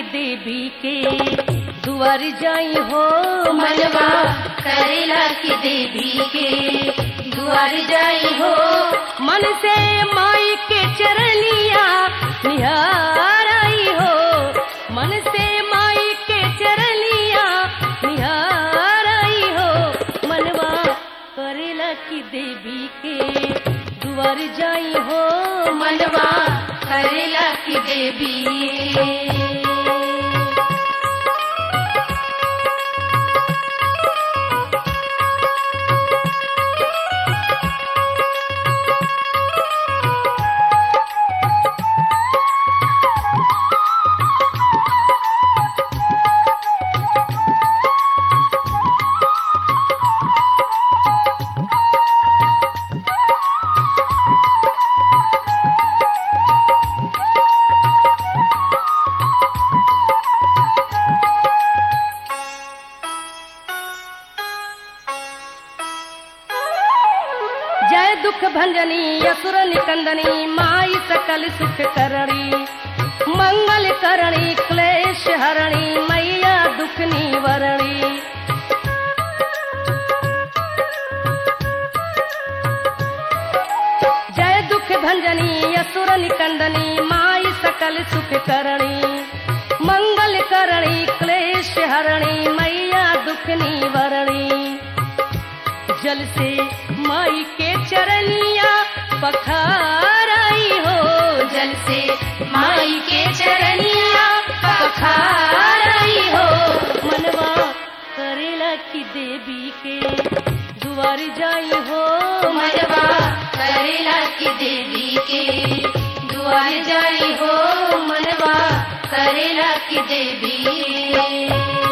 की देवी के दुआर जाई हो मनवा करेला की देवी के दुआर जाई हो मन से माई के चरनिया निहार आई हो मन से माई के चरनिया निहार आई हो मनवा करेला की देवी के दुआर जाई हो मनवा करेला की देवी जय दुख भंजनी असुर निकंदनी माई सकल सुख करणी मंगल करणी क्लेश हरणी मैया दुख निवरणी जय दुख भंजनी असुर निकंदनी माई सकल सुख करणी मंगल करणी क्लेश हरणी मैया दुख निवरणी जल से माई के चरनिया पखार आई हो जल से माई के चरनिया पखार आई हो मनवा करेला की देवी के दुआर जाई हो मनवा करेला की देवी के दुआर जाई हो मनवा करेला की देवी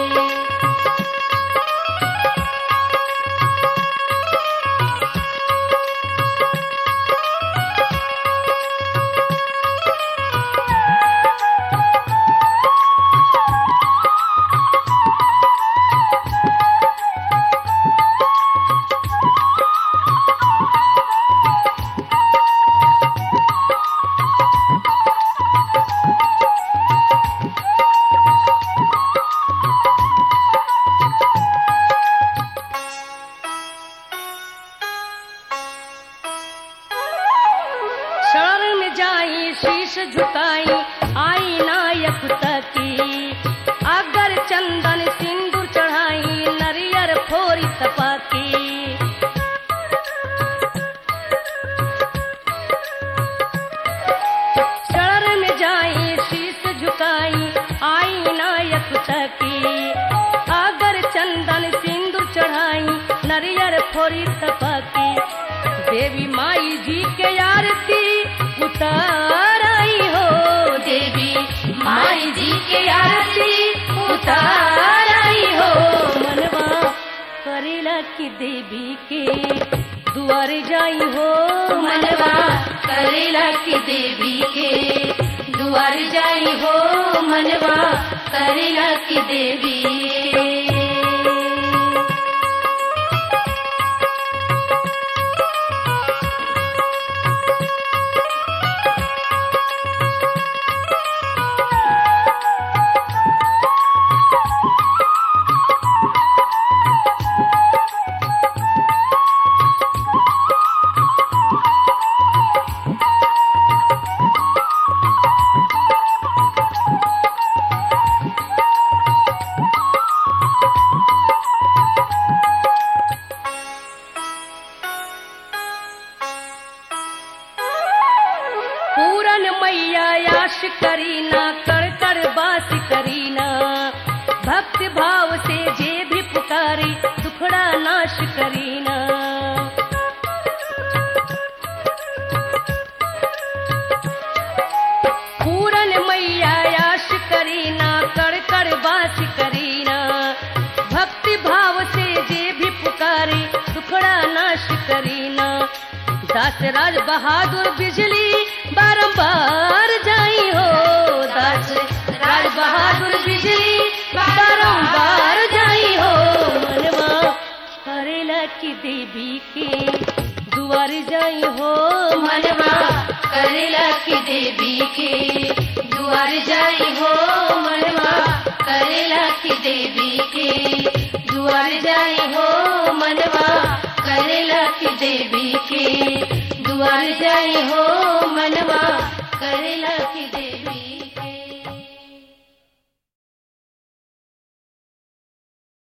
शरण में जाई शीश झुकाई आई नायक तकी अगर चंदन सिंदूर चढ़ाई नरियर फोरी तपाकी शरण में जाई शीश झुकाई आई नायक तकी अगर चंदन सिंदूर चढ़ाई नरियर फोरी तपाकी देवी माई जी के आरती उतार आई हो देवी माई जी के आरती उतार आई हो मनवा करेला की देवी के दुआर जाई हो मनवा करेला की देवी के दुआर जाई हो मनवा करेला की देवी पूरन मैया याश करीना कर कर बास करीना भक्ति भाव से जे भी पुकारी दुखड़ा नाश करीना पूरन मैया याश करीना कर कर बास करीना भक्ति भाव से जे भी पुकारी दुखड़ा नाश करीना दास राज बहादुर बिजली बारंबार जाई हो दास राज बहादुर बिजली बारंबार जाई हो मनवा करेला की देवी के दुआर जाई हो मनवा करेला की देवी के दुआर जाई हो मनवा करेला की देवी के दुआर जाई हो मनवा करेला की देवी के दुआर जाई हो मनवा करेला की देवी